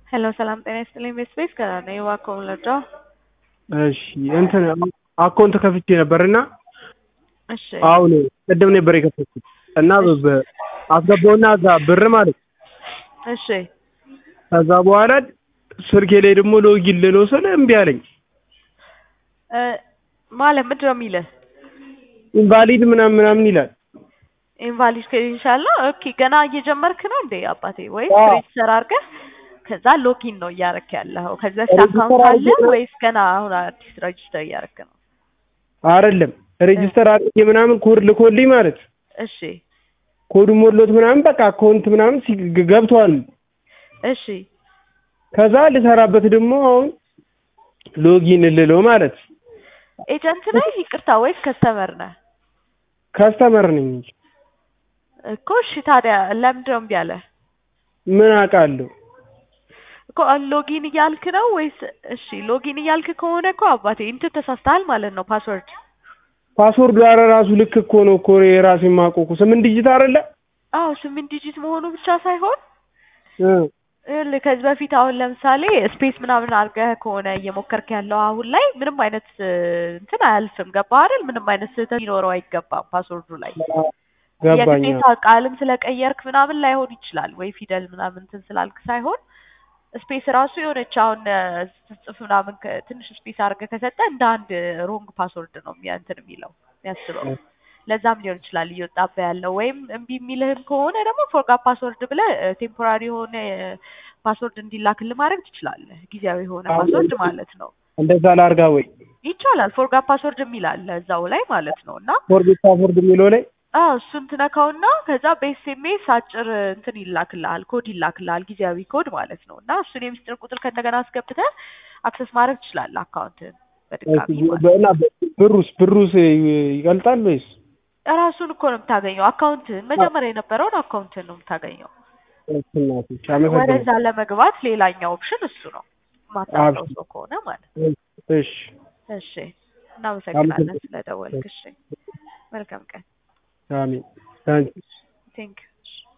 ሄሎ ሰላም ጤና ይስጥልኝ ቤት ስፔስ ከራ ነው የዋኮም ለዶ እሺ እንትን አካውንት ከፍቼ ነበር እና እሺ አሁን ቅድም ነበር የከፈትኩት እና በ- አስገባውና እዛ ብር ማለት እሺ ከዛ በኋላ ስልኬ ላይ ደግሞ ሎጊን ልለው ስል እምቢ አለኝ። እ ማለት ምንድን ነው የሚልህ? ኢንቫሊድ ምናምን ምናምን ይላል። ኢንቫሊድ ክሬዲንሻል ነው። ኦኬ ገና እየጀመርክ ነው እንዴ አባቴ? ወይስ አዎ። ሬጅስተር አድርገህ ከዛ ሎጊን ነው እያረክ ያለኸው? ከዚህ በፊት ሬጅስተር አካውንት አለ አድርጌ ነው። ወይስ ገና አሁን አዲስ ሬጅስተር እያረክ ነው? አይደለም ሬጅስተር አድርጌ ምናምን ኮድ ልኮልኝ ማለት እሺ ኮዱ ሞሎት ምናምን በቃ አካውንት ምናምን ሲ- ገብቷል። እሺ ከዛ ልሰራበት ደግሞ አሁን ሎጊን ልለው ማለት ኤጀንት ነህ ይቅርታ፣ ወይስ ከስተመር ነህ? ከስተመር ነኝ እንጂ እኮ እሺ ታዲያ ለምንድን ነው እምቢ አለህ? ምን አውቃለሁ። እኮ ሎጊን እያልክ ነው ወይስ? እሺ ሎጊን እያልክ ከሆነ እኮ አባቴ እንትን ተሳስተሃል ማለት ነው። ፓስወርድ ፓስወርዱ ኧረ ራሱ ልክ እኮ ነው እኮ የራሴ የማውቀው እኮ ስምንት ዲጂት አይደለ? አዎ ስምንት ዲጂት መሆኑ ብቻ ሳይሆን እ ይኸውልህ ከዚህ በፊት አሁን ለምሳሌ ስፔስ ምናምን አድርገህ ከሆነ እየሞከርክ ያለው አሁን ላይ ምንም አይነት እ, እንትን አያልፍም። ገባህ አይደል? ምንም አይነት ስህተት ሊኖረው አይገባም ፓስወርዱ ላይ ገባኝ። የግዴታ ቃልም ስለቀየርክ ምናምን ላይሆን ይችላል ወይ ፊደል ምናምን እንትን ስላልክ ሳይሆን ስፔስ ራሱ የሆነች አሁን እ, ስትጽፍ ምናምን ከ- ትንሽ ስፔስ አድርገህ ከሰጠ እንደ አንድ ሮንግ ፓስወርድ ነው የሚያ- እንትን የሚለው የሚያስበው። ለዛም ሊሆን ይችላል እየወጣብህ ያለው ወይም እምቢ የሚልህም ከሆነ ደግሞ ፎርጋት ፓስወርድ ብለህ ቴምፖራሪ የሆነ ፓስወርድ እንዲላክልህ ማድረግ ትችላለህ። ጊዜያዊ የሆነ አዎ። ፓስወርድ ማለት ነው። እንደዛ ላርጋ ወይ ይቻላል። ፎርጋት ፓስወርድ የሚል አለ እዛው ላይ ማለት ነው እና ፎርጌት ፓስወርድ የሚለው ላይ አዎ እሱን ትነካውና ከዛ በኤስኤምኤስ አጭር እንትን ይላክልሃል፣ ኮድ ይላክልሃል፣ ጊዜያዊ ኮድ ማለት ነው እና እሱን የሚስጥር ቁጥር ከእንደገና አስገብተህ አክሰስ ማድረግ ትችላለህ አካውንትን በድጋሚ ማለት ነው። እና ብሩስ ብሩስ ይቀልጣል ወይስ ራሱን እኮ ነው የምታገኘው። አካውንትን መጀመሪያ የነበረውን አካውንትን ነው የምታገኘው። እናቶች አመሰግናለሁ። ወደዛ ለመግባት ሌላኛው ኦፕሽን እሱ ነው። ማታውቀው ሰው ከሆነ ማለት ነው። እሺ እሺ፣ እናመሰግናለን ስለደወልክ። እሺ፣ መልካም ቀን። አሜን። ታንኪ ቴንክ